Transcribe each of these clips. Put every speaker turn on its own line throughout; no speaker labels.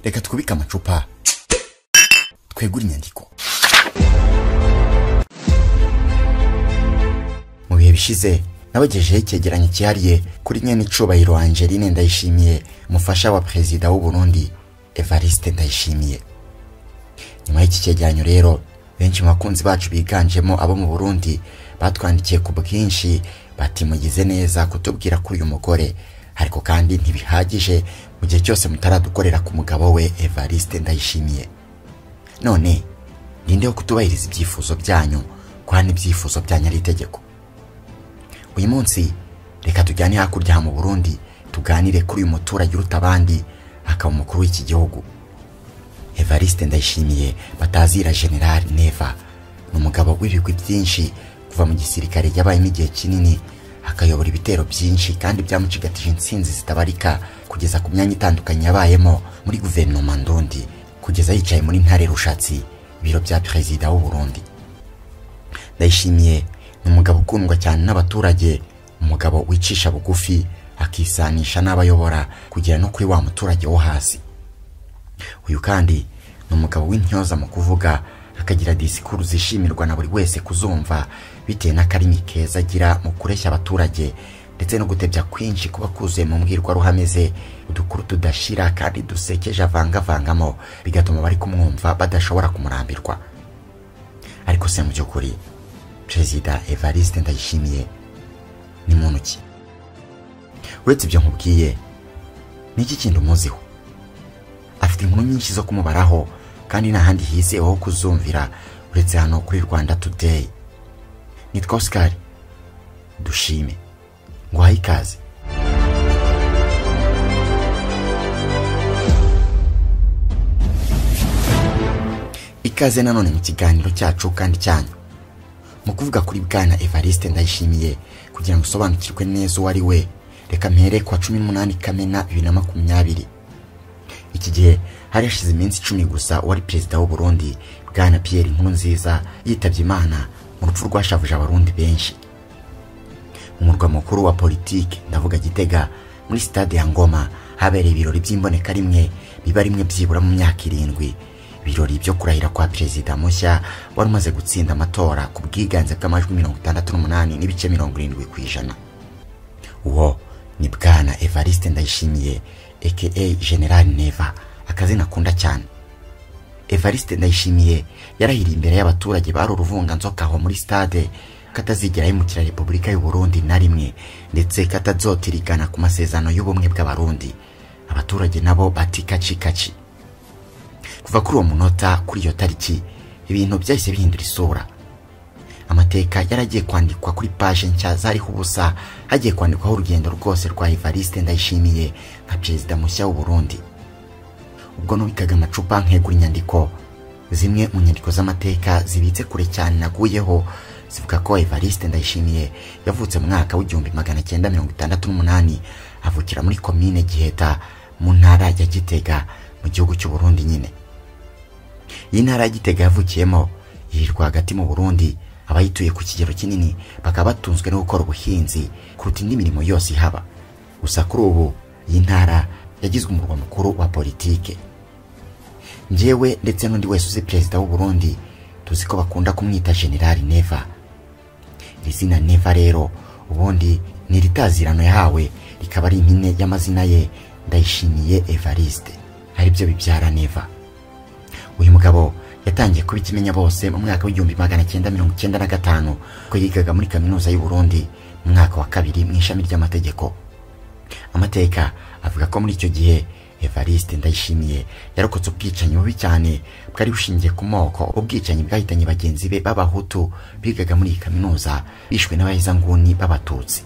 reka twubike amacupa twegure inyandiko mu bihe bishize nabagejeho icyegeranyo cyihariye kuri nyenicubahiro angeline ndayishimiye umufasha wa perezida w'u Burundi evariste ndayishimiye nyuma y'iki cyegeranyo rero benshi mu bakunzi bacu biganjemo abo mu burundi batwandikiye ku bwinshi bati mugize neza kutubwira kuri uyu mugore ariko kandi ntibihagije mu gihe cyose mutaradukorera ku mugabo we evariste ndayishimiye none ninde wo kutubahiriza ibyifuzo byanyu kwa n'ibyifuzo byanyu ari itegeko uyu munsi reka tujyane hakurya mu burundi tuganire kuri uyu muturage uruta abandi akaba umukuru w'iki gihugu evariste ndayishimiye batazira general neva ni umugabo w'ibigwi byinshi kuva mu gisirikare yabayemo igihe kinini akayobora ibitero byinshi kandi byamucigatije insinzi zitabarika kugeza ku myanya itandukanye yabayemo muri guverinoma ndundi kugeza yicaye muri ntare rushatsi ibiro bya perezida w'u Burundi ndayishimiye ni umugabo ukundwa cyane n'abaturage umugabo wicisha bugufi akisanisha n'abayobora kugera no kuri wa muturage wo hasi uyu kandi ni umugabo w'intyoza mu kuvuga akagira disikuru zishimirwa na buri wese kuzumva bitewe n'akarimi keza agira mu kureshya abaturage ndetse no gutebya kwinshi kuba kuzuye mu mbwirwaruhame ze udukuru tudashira kandi dusekeje avangavangamo bigatuma abari kumwumva badashobora kumurambirwa ariko se mu by'ukuri perezida evariste ndayishimiye ni muntu ki uretse ibyo nkubwiye ni iki kintu umuziho afite inkuru nyinshi zo kumubaraho kandi nta handi hizewe ho kuzumvira uretse hano kuri rwanda today nitwa oscar dushime nguhaye ikaze ikaze nanone mu kiganiro cyacu kandi cyanyu mu kuvuga kuri bwana evariste ndayishimiye kugira ngo usobanukirwe neza uwo ari we reka mpere ku wa cumi n'umunani kamena bibiri na makumyabiri iki gihe hari hashize iminsi icumi gusa uwari perezida w'u Burundi bwana Pierre Nkurunziza yitabye imana mu rupfu rwashavuje abarundi benshi umurwa mukuru wa politiki ndavuga gitega muri sitade ya ngoma habereye ibirori by'imboneka rimwe biba rimwe byibura mu myaka irindwi ibirori byo kurahira kwa perezida mushya wari umaze gutsinda amatora ku bwiganze bw'amajwi mirongo itandatu n'umunani n'ibice mirongo irindwi ku ijana uwo ni bwana evariste ndayishimiye aka general neva akazina akunda cyane evariste ndayishimiye yarahiriye imbere y'abaturage bari uruvunganzoka aho muri stade katazigera yimukira repubulika y'u Burundi na rimwe ndetse katazotirigana ku masezerano y'ubumwe bw'abarundi abaturage nabo bati kaci kaci kuva kuri uwo munota kuri iyo tariki ibintu byahise bihindura isura amateka yaragiye kwandikwa kuri paje nshya zariho ubusa hagiye kwandikwaho urugendo rwose rwa evariste ndayishimiye nka perezida mushya w'u Burundi ubwo nubikaga amacupa nkegura inyandiko zimwe mu nyandiko z'amateka zibitse kure cyane naguyeho zivuga ko evariste ndayishimiye yavutse mu mwaka w'igihumbi magana cyenda mirongo itandatu n'umunani avukira muri komine giheta mu ntara ya gitega mu gihugu cy'u Burundi nyine iyi ntara ya Gitega yavukiyemo yirirwa hagati mu Burundi abayituye ku kigero kinini bakaba batunzwe no gukora ubuhinzi kuruta indi mirimo yose ihaba gusa kuri ubu iyi ntara yagizwe umurwa mukuru wa politike njyewe ndetse n'undi wese uzi perezida w'u Burundi tuzi ko bakunda kumwita General Neva iri zina Neva rero ubundi ni iritazirano yahawe rikaba ari impine y'amazina ye ndayishimiye Evariste ari byo bibyara neva uyu mugabo yatangiye kuba ikimenya bose mu mwaka w'igihumbi magana cyenda mirongo icyenda na gatanu ko yigaga muri kaminuza y'u Burundi mu mwaka wa kabiri mu ishami ry'amategeko amateka avuga ko muri icyo gihe Evariste Ndayishimiye yarokotse ubwicanyi bubi cyane bwari bushingiye ku moko ubwicanyi bwahitanye bagenzi be b'abahutu bigaga muri iyi kaminuza bishwe n'abahezanguni b'abatutsi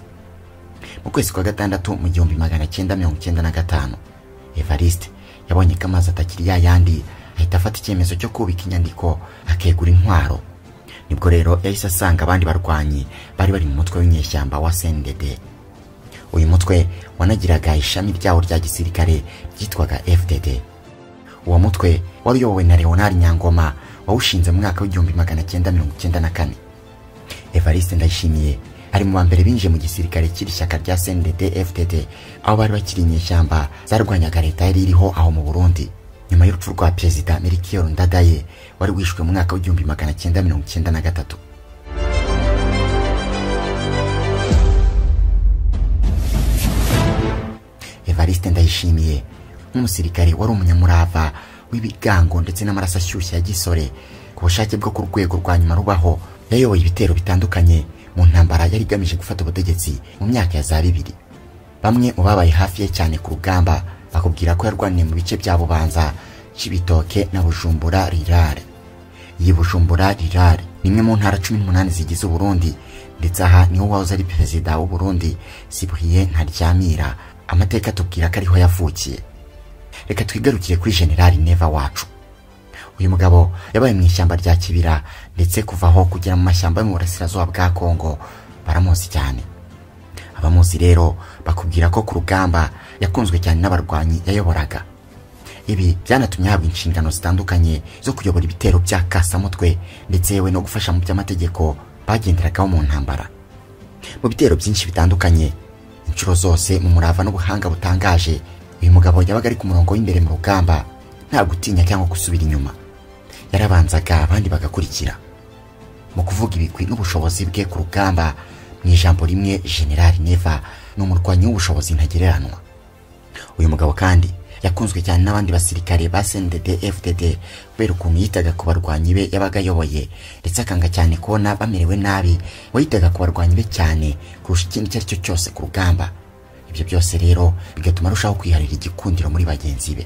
mu kwezi kwa gatandatu mu gihumbi magana cyenda mirongo icyenda na gatanu Evariste yabonye ko amazi atakiri ya yandi ahita afata icyemezo cyo kubika inyandiko akegura intwaro nibwo rero yahise asanga abandi barwanyi bari bari mu mutwe w'inyeshyamba wa CNDD uyu mutwe wanagiraga ishami ryawo rya gisirikare ryitwaga FDD uwo mutwe wari uyobowe na Leonard Nyangoma wawushinze mu mwaka w'igihumbi magana cyenda mirongo icyenda na kane Evariste Ndayishimiye ari mu bambere binjiye mu gisirikare cy'iri shyaka rya CNDD-FDD aho bari bakiri inyeshyamba zarwanyaga leta yari iriho aho mu Burundi nyuma y'urupfu rwa perezida melchior ndadaye wari wishwe mu mwaka w'igihumbi magana cyenda mirongo cyenda na gatatu evariste ndayishimiye nk'umusirikare wari umunyamurava w'ibigango ndetse n'amaraso ashyushye ya gisore ku bushake bwo ku rwego rwa nyuma rubaho yayoboye ibitero bitandukanye mu ntambara yari igamije gufata ubutegetsi mu myaka ya za bibiri bamwe mu babaye hafi ye cyane ku rugamba bakubwira ko yarwaniye mu bice bya bubanza cy'ibitoke na bujumbura rirare iyi bujumbura rirare ni imwe mu ntara cumi n'umunani zigize uburundi ndetse aha niho wahoze ari perezida w'uburundi sibuhiye ntaryamira amateka atubwira ko ariho yavukiye reka twigarukire kuri generali neva wacu uyu mugabo yabaye mu ishyamba rya kibira ndetse kuva aho kugera mu mashyamba yo mu burasirazuba bwa kongo baramuzi cyane abamuzi rero bakubwira ko ku rugamba yakunzwe cyane n'abarwanyi yayoboraga ibi byanatumye ahabwa inshingano zitandukanye zo kuyobora ibitero bya kasamutwe ndetse yewe no gufasha mu by'amategeko bagenderagaho mu ntambara mu bitero byinshi bitandukanye inshuro zose mu murava n'ubuhanga butangaje uyu mugabo yabaga ari ku murongo w'imbere mu rugamba nta gutinya cyangwa gusubira inyuma yarabanzaga abandi bagakurikira mu kuvuga ibigwi n'ubushobozi bwe ku rugamba mu ijambo rimwe generali neva ni umurwanyi w'ubushobozi ntagereranywa uyu mugabo kandi yakunzwe cyane n'abandi basirikare ba sndd fdd kubera ukuntu yitaga ku barwanyi be yabaga ayoboye ndetse akanga cyane kubona bamerewe nabi we yitaga ku barwanyi be cyane kurusha ikindi icyo ari cyo cyose ku rugamba ibyo byose rero bigatuma arushaho kwiharira igikundiro muri bagenzi be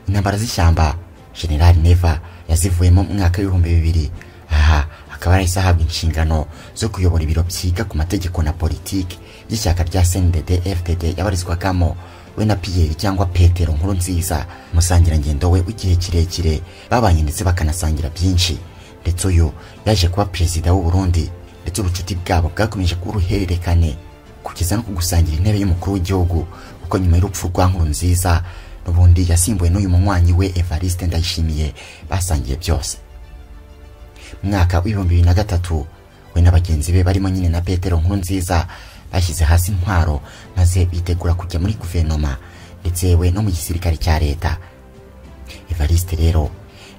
intambara z'ishyamba generali neva yazivuyemo mu mwaka w'ibihumbi bibiri aha akaba yarahise ahabwa inshingano zo kuyobora ibiro byiga ku mategeko na politiki by'ishyaka rya sndd fdd yabarizwagamo we na piyeri cyangwa petero nkuru nziza umusangirangendo we w'igihe kirekire babanye ndetse bakanasangira byinshi ndetse uyu yaje kuba perezida w'u Burundi ndetse ubucuti bwabo bwakomeje kuba uruhererekane kugeza no kugusangira intebe y'umukuru w'igihugu kuko nyuma y'urupfu rwa nkuru nziza n'ubundi yasimbuwe n'uyu munywanyi we evariste ndayishimiye basangiye byose mu mwaka w'ibihumbi bibiri na gatatu we na bagenzi be barimo nyine na petero nkuru nziza bashyize hasi intwaro maze bitegura kujya muri guverinoma ndetse yewe no mu gisirikare cya leta evariste rero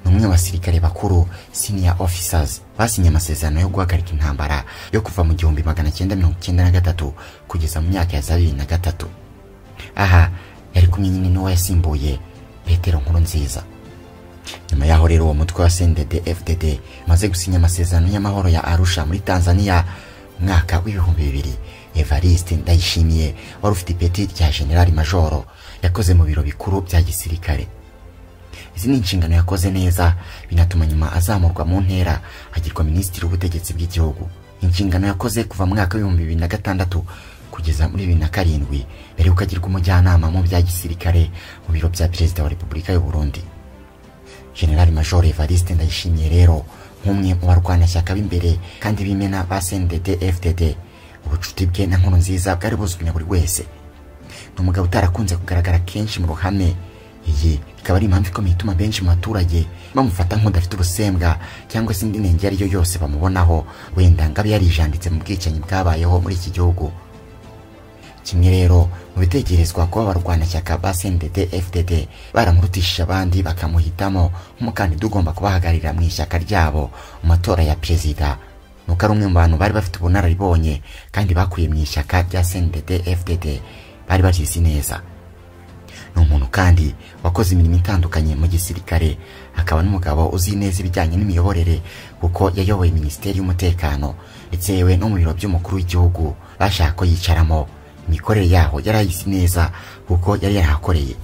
ni umwe mu basirikare bakuru senior officers basinye amasezerano yo guhagarika intambara yo kuva mu gihumbi magana cyenda mirongo icyenda na gatatu kugeza mu myaka ya za bibiri na gatatu aha yari kumwe nyine n'uwo yasimbuye petero nkuru nziza nyuma yaho rero uwo mutwe wa sendede fdd umaze gusinya amasezerano y'amahoro ya arusha muri tanzania mwaka w'ibihumbi bibiri evariste ndayishimiye wari ufite ipeti rya generali majoro yakoze mu biro bikuru bya gisirikare izi ni inshingano yakoze neza binatuma nyuma azamurwa mu ntera agirwa minisitiri w'ubutegetsi bw'igihugu inshingano yakoze kuva mu mwaka w'ibihumbi bibiri na gatandatu kugeza muri bibiri na karindwi mbere yuko agirwa umujyanama mu bya gisirikare mu biro bya perezida wa repubulika y'u Burundi generali majoro evariste ndayishimiye rero nk'umwe mu barwanashyaka b'imbere kandi b'imena ba sndd fdd ubucuti bwe na nkuru nziza bwari buzwi na buri wese ni umugabo utarakunze kugaragara kenshi mu ruhame iyi ikaba ari impamvu ikomeye ituma benshi mu baturage bamufata nk'udafite urusembwa cyangwa se indi nenge ariyo yose bamubonaho wenda ngo abe yarijanditse mu bwicanyi bwabayeho muri iki gihugu kimwe rero mu bitekerezwa kuba abarwanashyaka ba sndd fdd baramurutishije abandi bakamuhitamo nk'umukandida ugomba kubahagararira mu ishyaka ryabo mu matora ya perezida nuko ari umwe mu bantu bari bafite ubunararibonye kandi bakuye mu ishyaka rya sndd fdd bari bakizi neza ni umuntu kandi wakoze imirimo itandukanye mu gisirikare akaba n'umugabo uzi neza ibijyanye n'imiyoborere kuko yayoboye minisiteri y'umutekano ndetse yewe no mu biro by'umukuru w'igihugu bashaka ko yicaramo imikorere yaho yari ayizi neza kuko yari yarahakoreye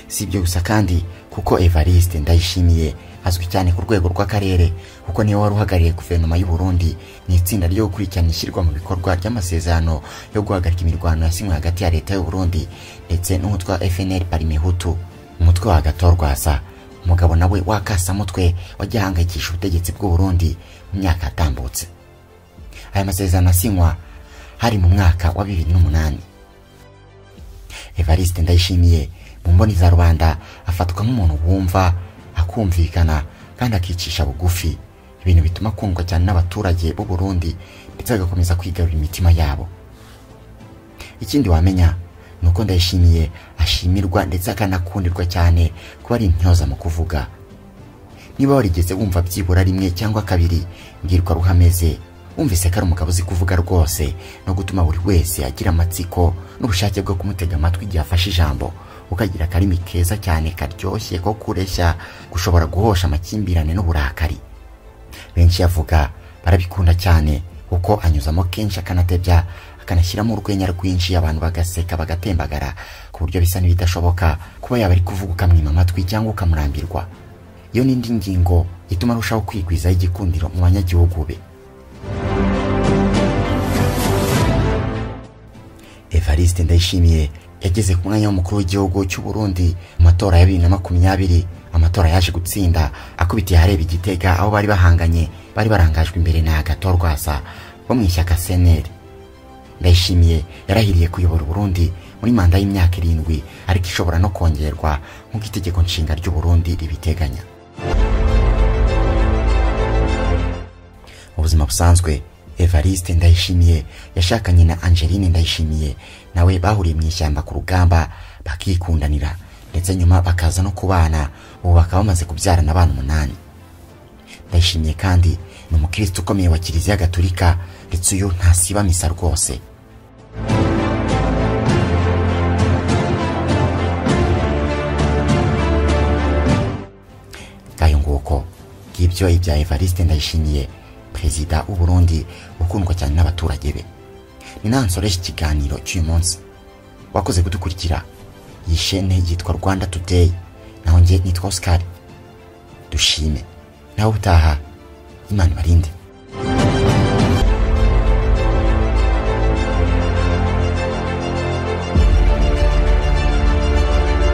si ibyo gusa kandi kuko evariste ndayishimiye azwi cyane ku rwego rw'akarere kuko niwe wari uhagarariye guverinoma y'u Burundi ni itsinda ryo gukurikirana ishyirwa mu bikorwa ry'amasezerano yo guhagarika imirwano yasinywe hagati ya leta y'u Burundi ndetse n'umutwe wa FNL Parimihutu umutwe wa Gatorwaza umugabo nawe wakasamutwe wajya ahangayikisha ubutegetsi bw'u Burundi mu myaka yatambutse aya masezerano asinywa hari mu mwaka wa 2008 Evariste Ndayishimiye mu mboni za rubanda afatwa nk'umuntu wumva akumvikana kandi akicisha bugufi ibintu bituma akundwa cyane n'abaturage b'u Burundi ndetse agakomeza kwigarurira imitima yabo ikindi wamenya nuko ndayishimiye ashimirwa ndetse akanakundirwa cyane kuba ari intyoza mu kuvuga niba warigeze wumva byibura rimwe cyangwa kabiri mbwirwa ruhameze wumvise ko ari umugabo uzi kuvuga rwose no gutuma buri wese agira amatsiko n'ubushake bwo kumutega amatwi igihe afashe ijambo ukagira akarimi keza cyane karyoshye ko kureshya gushobora guhosha amakimbirane n'uburakari benshi yavuga barabikunda cyane kuko anyuzamo kenshi akanatebya akanashyiramo urwenya rwinshi abantu bagaseka bagatembagara ku buryo bisa n'ibidashoboka kuba yaba ari kuvuga ukamwima amatwi cyangwa ukamurambirwa iyo ni indi ngingo ituma arushaho kwigwizaho igikundiro mu banyagihugu be evariste ndayishimiye yageze ku mwanya w'umukuru w'igihugu cy'u Burundi mu matora ya bibiri na makumyabiri amatora yaje gutsinda akubitiye ahareba igitega aho bari bahanganye bari barangajwe imbere na agatorwasa bo mu ishyaka seneri ndayishimiye yarahiriye kuyobora Burundi muri manda y'imyaka irindwi ariko ishobora no kongerwa nk'uko itegeko nshinga ry'u Burundi ribiteganya mu buzima busanzwe evariste ndayishimiye yashakanye na angeline ndayishimiye nawe bahuriye mu ishyamba ku rugamba bakikundanira ndetse nyuma bakaza no kubana ubu bakaba bamaze kubyarana abana umunani ndayishimiye kandi ni umukristo ukomeye wa kiliziya gatolika ndetse uyu ntasiba misa rwose ngayo nguko ngibyo ibya evariste ndayishimiye perezida w'u Burundi ukundwa cyane n'abaturage be ni naho nsoresha ikiganiro cy'uyu munsi wakoze kudukurikira iyi shene yitwa rwanda today naho njye nitwa oscar dushime nawe utaha imana ibarinde